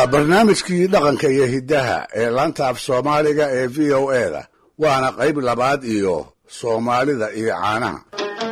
barnaamijkii dhaqanka iyo hiddaha ee laanta af soomaaliga ee v o e da waana qayb labaad iyo soomaalida iyo caanaha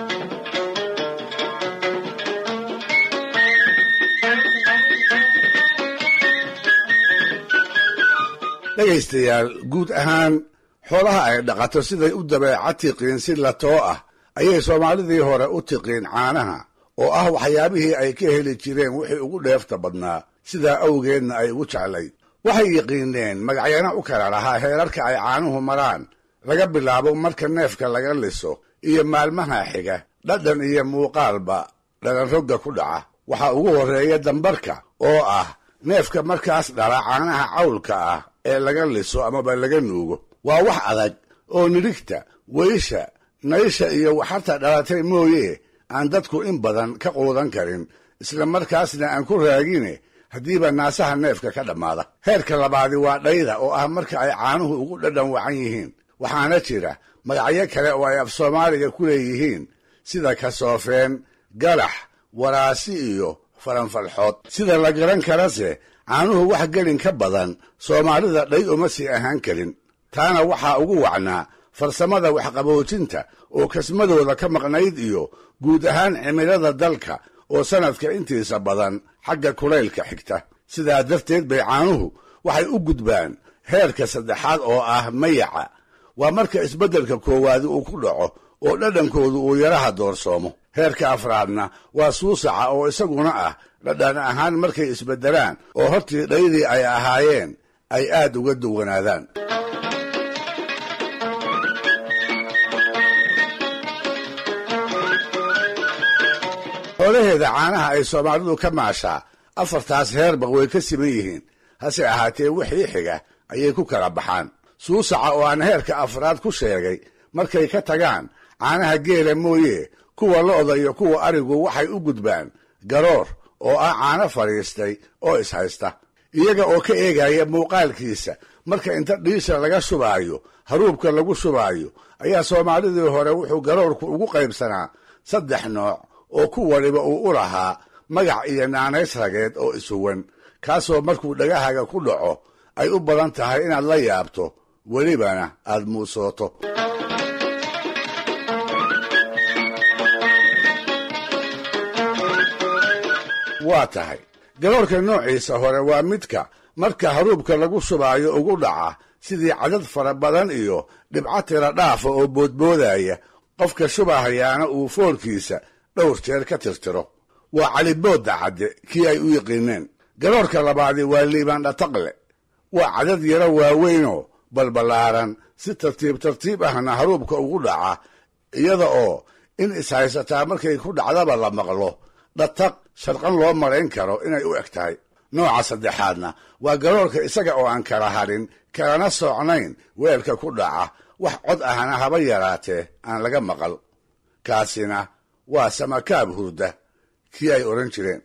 dhegaystayaal guud ahaan xoolaha ay dhaqato siday u dabeeca tiqiin si latoo ah ayay soomaalidii hore u tiqiin caanaha oo ah waxyaabihii ay ka heli jireen wixii ugu dheefta badnaa sidaa awgeedna ay ugu jeclayd waxay yiqiineen magacyana u kala lahaa heerarka ay caanuhu maraan laga bilaabo marka neefka laga liso iyo maalmaha xiga dhadhan iyo muuqaalba dhalanrogga ku dhaca waxaa ugu horreeya dambarka oo ah neefka markaas dhala caanaha cawlka ah ee laga liso amaba laga nuugo waa wax adag oo nidhigta weysha naysha iyo waxarta dhalatay mooye aan dadku in badan ka quudan karin isla markaasna aan ku raagine haddiiba naasaha neefka ka dhammaada heerka labaadi waa dhayda oo ah marka ay caanuhu ugu dhadhan wacan yihiin waxaana jira magacyo kale oo ay af soomaaliga ku leeyihiin sida kasoofeen galax waraasi iyo faranfalxood sida la garan karase caanuhu wax gelin ka badan soomaalida dhay uma sii ahaan karin taana waxaa ugu wacnaa farsamada waxqaboojinta oo kasmadooda ka maqnayd iyo guud ahaan cimilada dalka oo sannadka intiisa badan xagga kulaylka xigta sidaa darteed bay caanuhu waxay u gudbaan heerka saddexaad oo ah mayaca waa marka isbeddelka koowaadi uu ku dhaco oo dhadhankoodu uu yaraha doorsoomo heerka afraadna waa suusaca oo isaguna ah dhadhan ahaan markay isbeddelaan oo hortii dhaydii ay ahaayeen ay aad uga duwanaadaan xoolaheeda caanaha ay soomaalidu ka maashaa afartaas heerba way ka siman yihiin hase ahaatee wixii xiga ayay ku kala baxaan suusaca oo aan heerka afraad ku sheegay markay ka tagaan caanaha geela mooye kuwa lo'da iyo kuwa arigu waxay u gudbaan garoor oo ah caano fadhiistay oo ishaysta iyaga oo ka eegaya muuqaalkiisa marka inta dhiisha laga shubaayo haruubka lagu shubaayo ayaa soomaalidii hore wuxuu garoorku ugu qaybsanaa saddex nooc oo ku waliba uu u lahaa magac iyo naanays rageed oo isuwan kaasoo markuu dhagahaga ku dhaco ay u badan tahay inaad la yaabto welibana aad muusooto waa tahay garoorka noociisa hore waa midka marka haruubka lagu shubaayo ugu dhaca sidii cadad fara badan iyo dhibco tira dhaafa oo boodboodaya qofka shubahayaana uu foolkiisa dhowr jeer ka tirtiro waa caliboodda cadde kii ay u yiqiineen garoorka labaadi waa liibaan dhataqle waa cadad yaro waaweynoo balballaaran si tartiib tartiib ahna haruubka ugu dhaca iyada oo in ishaysataa markay ku dhacdaba la maqlo dhataq sharqan loo marayn karo inay u eg tahay nooca saddexaadna waa garoorka isaga oo aan kala hadhin kalana socnayn weelka ku dhaca wax cod ahna haba yaraatee aan laga maqal kaasina waa samakaab hurda kii ay odhan jireen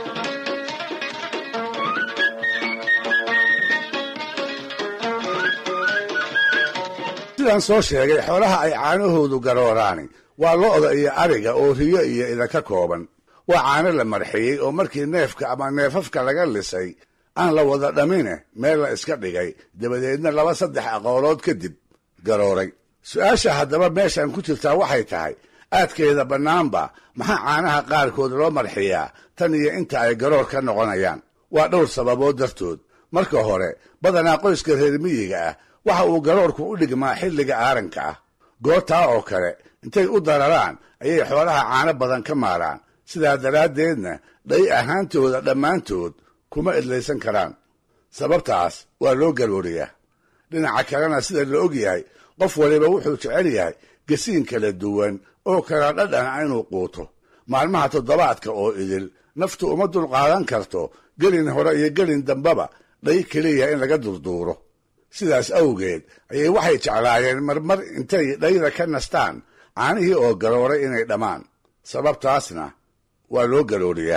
sidaan soo sheegay xoolaha ay caanahoodu garooraani waa lo'da iyo ariga oo riyo iyo idinka kooban waa caano la marxiyey oo markii neefka ama neefafka laga lisay aan la wada dhamine meel la iska dhigay dabadeedna laba saddex aqoolood kadib garooray su-aasha haddaba meeshan ku jirtaa waxay tahay aadkeeda bannaanba maxaa caanaha qaarkood loo marxiyaa tan iyo inta ay garoor ka noqonayaan waa dhowr sababood dartood marka hore badanaa qoyska reer miyiga ah waxa uu garoorku u dhigmaa xilliga aaranka ah goortaa oo kale intay u dararaan ayay xoolaha caano badan ka maaraan sidaa daraaddeedna dhay ahaantooda dhammaantood kuma idlaysan karaan sababtaas waa loo garooriyaa dhinaca kalena sida la og yahay qof waliba wuxuu jecel yahay gasiin kala duwan oo kala dhadhana inuu quuto maalmaha toddobaadka oo idil naftu uma dulqaadan karto gelin hore iyo gelin dambaba dhay keliya in laga durduuro sidaas awgeed ayay waxay jeclaayeen marmar intay dhayda ka nastaan caanihii oo garooray inay dhammaan sababtaasna waa loo garooriyaa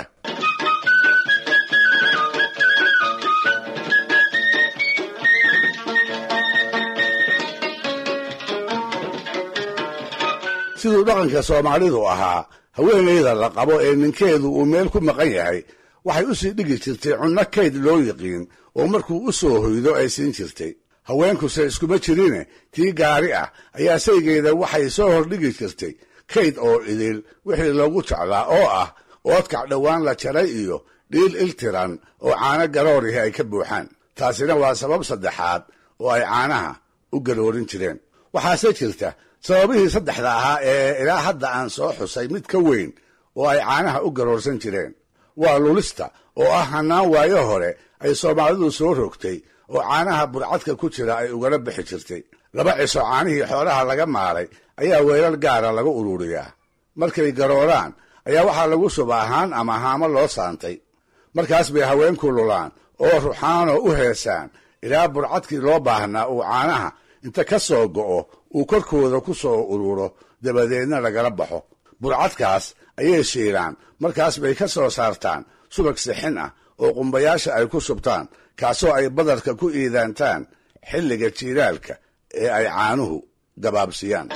siduu dhaqanka soomaalidu ahaa haweenayda la qabo ee ninkeedu uu meel ku maqan yahay waxay u sii dhigi jirtay cunno kayd loo yiqiin oo markuu u soo hoydo ay siin jirtay haweenkuse iskuma jirine tii gaari ah ayaa saygeeda waxay soo hordhigi jirtay kayd oo idil wixii loogu jeclaa oo ah oodkac dhowaan la jaray iyo dhiil iltiran oo caano garoorihi ay ka buuxaan taasina waa sabab saddexaad oo ay caanaha u garoorin jireen waxaase jirta sababihii saddexda ahaa ee ilaa hadda aan soo xusay mid ka weyn oo ay caanaha u garoorsan jireen waa lulista oo ah hannaan waayo hore ay soomaalidu soo rogtay oo caanaha burcadka ku jira ay ugala bixi jirtay laba ciso caanihii xoolaha laga maalay ayaa weelal gaara laga ururiyaa markay garooraan ayaa waxaa lagu shubaa haan ama haamo loo saantay markaas bay haweenku lulaan oo ruxaanoo u heesaan ilaa burcadkii loo baahnaa uu caanaha inta ka soo go'o uu korkooda ku soo ururo dabadeedna lagala baxo burcadkaas ayay shiilaan markaas bay ka soo saartaan subag sixin ah oo qumbayaasha ay ku shubtaan kaasoo ay badarka ku iidaantaan xilliga jiilaalka ee ay caanuhu gabaabsiyaan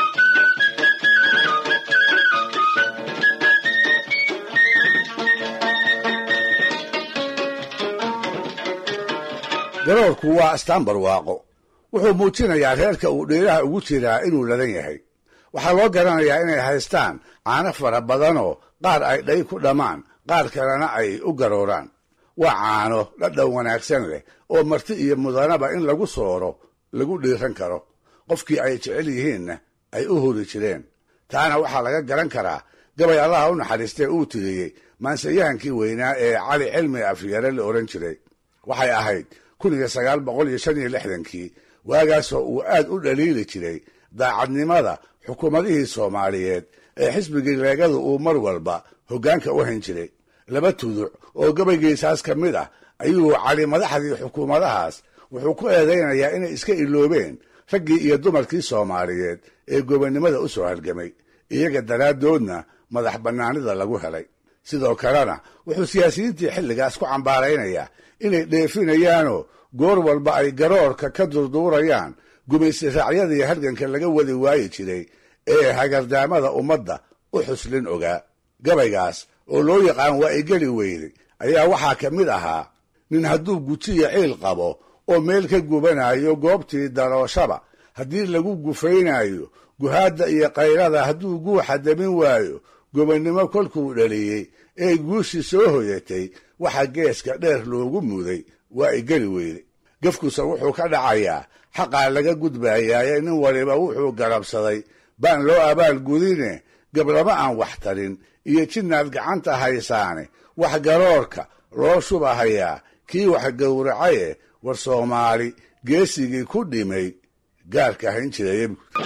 garoorku waa astaan barwaaqo wuxuu muujinayaa reerka uu dhiiraha ugu jiraa inuu ladan yahay waxaa loo garanayaa inay haystaan caano fara badanoo qaar ay dhay ku dhammaan qaar kalena ay u garooraan waa caano dhadhan wanaagsan leh oo marti iyo mudanaba in lagu sooro lagu dhiiran karo qofkii ay jecel yihiinna ay u huri jireen taana waxaa laga garan karaa gabay allaha u naxariistee uu tiriyey maanseyahankii weynaa ee cali cilmi afyare la odhan jiray waxay ahayd kun iyo sagaal boqol iyo shan iyo lixdankii waagaasoo uu aad u dhaliili jiray daacadnimada xukuumadihii soomaaliyeed ee xisbigii leegadu uu mar walba hoggaanka u hayn jiray laba tuduc oo gabaygiisaas ka mid ah ayuu cali madaxdii xukuumadahaas wuxuu ku eedaynayaa inay iska iloobeen raggii iyo dumarkii soomaaliyeed ee gobonnimada u soo halgamay iyaga daraaddoodna madax bannaanida lagu helay sidoo kalena wuxuu siyaasiyiintii xilligaas ku cambaaraynayaa inay dheefinayaanoo goor walba ay garoorka ka durduurayaan gumaysi raacyadii halganka laga wadi waayi jiray ee hagardaamada ummadda u xuslin ogaa gabaygaas oo loo yaqaan waa igeli weyday ayaa waxaa ka mid ahaa nin hadduu gujiyo ciil qabo oo meel ka gubanayo goobtii darooshaba haddii lagu gufaynayo guhaadda iyo kayrada hadduu guuxa damin waayo gobonnimo kolkuu dhaliyey ee guushii soo hoyatay waxa geeska dheer loogu muday waa igeli weyday gafkuse wuxuu ka dhacayaa xaqaa laga gudbayaaye nin waliba wuxuu garabsaday baan loo abaal gudine gablama aan wax tarin iyo jidnaad gacanta haysaane wax garoorka loo shubahayaa kii wax gowracaye war soomaali geesigii ku dhimay gaarka hayn jiraya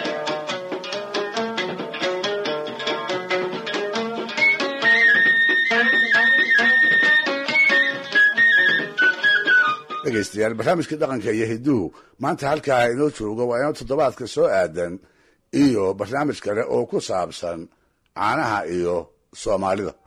dhegaystayaal barnaamijkii dhaqanka iyo hiduhu maanta halkaa inoo joogo waa inoo toddobaadka soo aadan iyo barnaamij kale oo ku saabsan caanaha iyo soomaalida